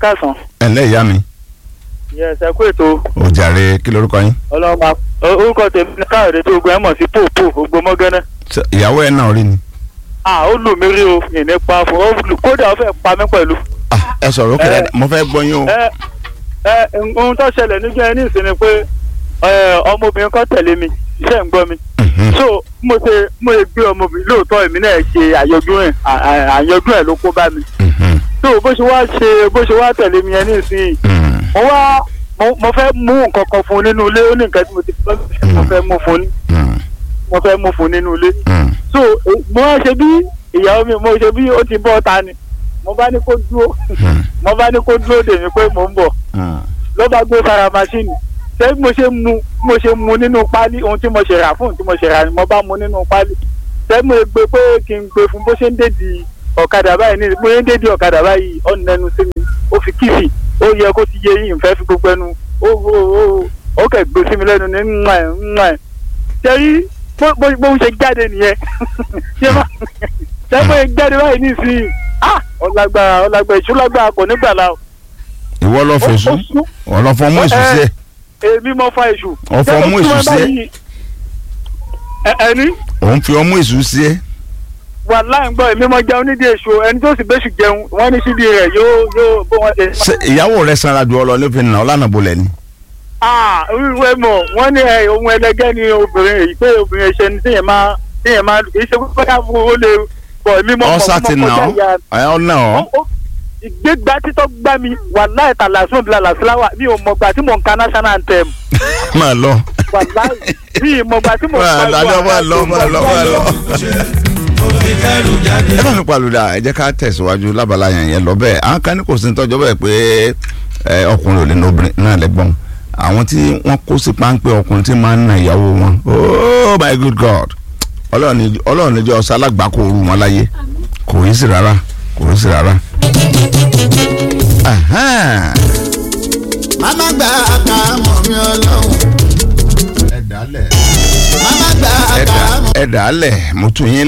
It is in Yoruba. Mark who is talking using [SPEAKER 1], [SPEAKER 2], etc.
[SPEAKER 1] káàsán.
[SPEAKER 2] ẹ ǹlẹ́ ìyá mi
[SPEAKER 1] yes ẹ kú ètò
[SPEAKER 2] ò jàre kí lorúkọ yín
[SPEAKER 1] ọlọ́mọ orúkọ tèmi ní káyọ̀dé tó gbọ́ ẹ mọ̀ sí pòpò ògbómọ́gánná.
[SPEAKER 2] Ṣé ìyàwó ẹ náà rí ni
[SPEAKER 1] à ó lù mí rí o ìní pa fún ó lù kódà ó fẹ́ pa mí pẹ̀lú.
[SPEAKER 2] Ah, ẹ sọ̀rọ̀ ókè
[SPEAKER 1] Ẹ-
[SPEAKER 2] dáadáa mo fẹ́ gbọ́ yín o
[SPEAKER 1] ẹ ẹ ohun tó ṣẹlẹ̀ níjọ́ ẹ ní ìsinmi pé ẹ, ọmọbìnrin kan tẹ̀lé mi iṣẹ́ ń gbọ́ mi.
[SPEAKER 2] Mhm.
[SPEAKER 1] so mo ṣe mo ṣe gbé ọmọbìnrin lóòótọ́ èmi náà ṣe àyọjú ẹ̀ àyọjú ẹ̀ ló kó bá mi.
[SPEAKER 2] Mhm.
[SPEAKER 1] so bó ṣe wá ṣe bó ṣe wá tẹ̀lé mi ẹ ní ìsinyìí
[SPEAKER 2] Mhm.
[SPEAKER 1] mo wá mo- mo fẹ́ mú nǹkan kan fún un nínú ilé ó ní nǹkan tí mo ti fẹ́ mo fẹ́ mú fún un
[SPEAKER 2] Mhm.
[SPEAKER 1] mo fẹ́ mú fún un nínú ilé
[SPEAKER 2] Mhm.
[SPEAKER 1] so eh, mo wá ṣe bí ìyàwó mi mo ṣe bí ó ti bọ́ ta ni mo bá ní kó dúró
[SPEAKER 2] Mhm.
[SPEAKER 1] mo bá ní kó dúró dè mí pé mò ń bọ̀
[SPEAKER 2] Mhm.
[SPEAKER 1] ló bá gbé sára máṣíìnì ṣé bí mo ṣe mu bí mo ṣe mu nínú páálí ohun tí mo ṣe rà fún ohun tí mo ṣe rà ni mo bá mu nínú páálí ṣé mo gbé pé kí n gbé fún bó ṣe ń dédi ọ̀kadà báyìí ní bó ṣe ń dédi ọ̀kadà báyìí ọ̀nà ẹnu sí mi ó fi kífì ó yẹ kó ti yé yín ìfẹ́ fi gbogbo ẹnu ó ó ó ó kẹ̀ gbé sí mi lẹ́nu ní ńlá ẹ̀ ńlá ẹ̀ ṣe rí bó bó bó ń ṣe jáde nìyẹn ṣé má ṣé mo ṣe jáde báyìí nísìnyí ah ọlágbára ọlágbára ìṣúlágbára kò ní gbàlá o
[SPEAKER 2] ìwọ lọ fèsù
[SPEAKER 1] ó sún
[SPEAKER 2] ọ lọ fọ mú èsù sí ẹ
[SPEAKER 1] èmi mọ fa èṣù.
[SPEAKER 2] Ọ̀fọ̀ mú èṣù sí ẹ.
[SPEAKER 1] ẹ. ẹni
[SPEAKER 2] òun fi ọmú èsù sí ẹ
[SPEAKER 1] wà láì gbọ́ èmi mọ jẹun nídìí èṣù ẹni tó sì bẹ́ṣù jẹun wọ́n ní síbi rẹ̀ yóò yóò bó wọn ṣe.
[SPEAKER 2] ṣé ìyàwó rẹ sanra ju ọ lọ ní òfin náà ọlànà bolẹ ni
[SPEAKER 1] aa wíwẹ́ mọ̀ wọ́n ní ẹ ohun ẹlẹgẹ́ ni obìnrin èyí pé obìnrin ẹ̀ṣẹ̀ ni tíyẹn máa tíyẹn máa kì í ṣe pé ká fún ó lè bọ̀ èmi mọ̀
[SPEAKER 2] ọ sá ti nà ọ ẹ ọ nà ọ
[SPEAKER 1] Ó- ó- ìgbégbá títọ́ gbá mi wà láì tàlà sún ìbílẹ̀ làṣíláwà mi ò mọ̀gbà tí mò ń ka national anthem
[SPEAKER 2] máa lọ
[SPEAKER 1] wà láì mi ì mọ̀gbà tí mò ń
[SPEAKER 2] máa lọ
[SPEAKER 1] pariwo
[SPEAKER 2] máa lọ máa lọ máa lọ.
[SPEAKER 3] kẹrù jáde.
[SPEAKER 2] ẹ bá mi palùdà ẹ jẹ́ ká tẹ̀síwájú lábala yẹn yẹn lọ bẹ́ẹ̀ àwọn kan ní kò sí tọ́jọ́ bẹ́ẹ̀ pé ẹ, ọkùnrin ò lè na obìnrin náà lẹ́gbọ̀n àwọn tí wọ́n kó sí páńpẹ́ ọkùnrin tí máa ń na ìyàwó wọn oh my good god ọlọ́run ní ọlọ́run ní jẹ́ ọ̀sán alágbàkó ooru wọn láyé kò yí sí rárá kò yí sí rárá. Ahan.
[SPEAKER 3] mama gba aka mọ̀ mi ọlọ́run.
[SPEAKER 2] ẹ dàálẹ̀
[SPEAKER 3] mama gba
[SPEAKER 2] ẹ
[SPEAKER 3] aka
[SPEAKER 2] dà-
[SPEAKER 3] mọ̀.
[SPEAKER 2] ẹ dàálẹ̀ mo tún yín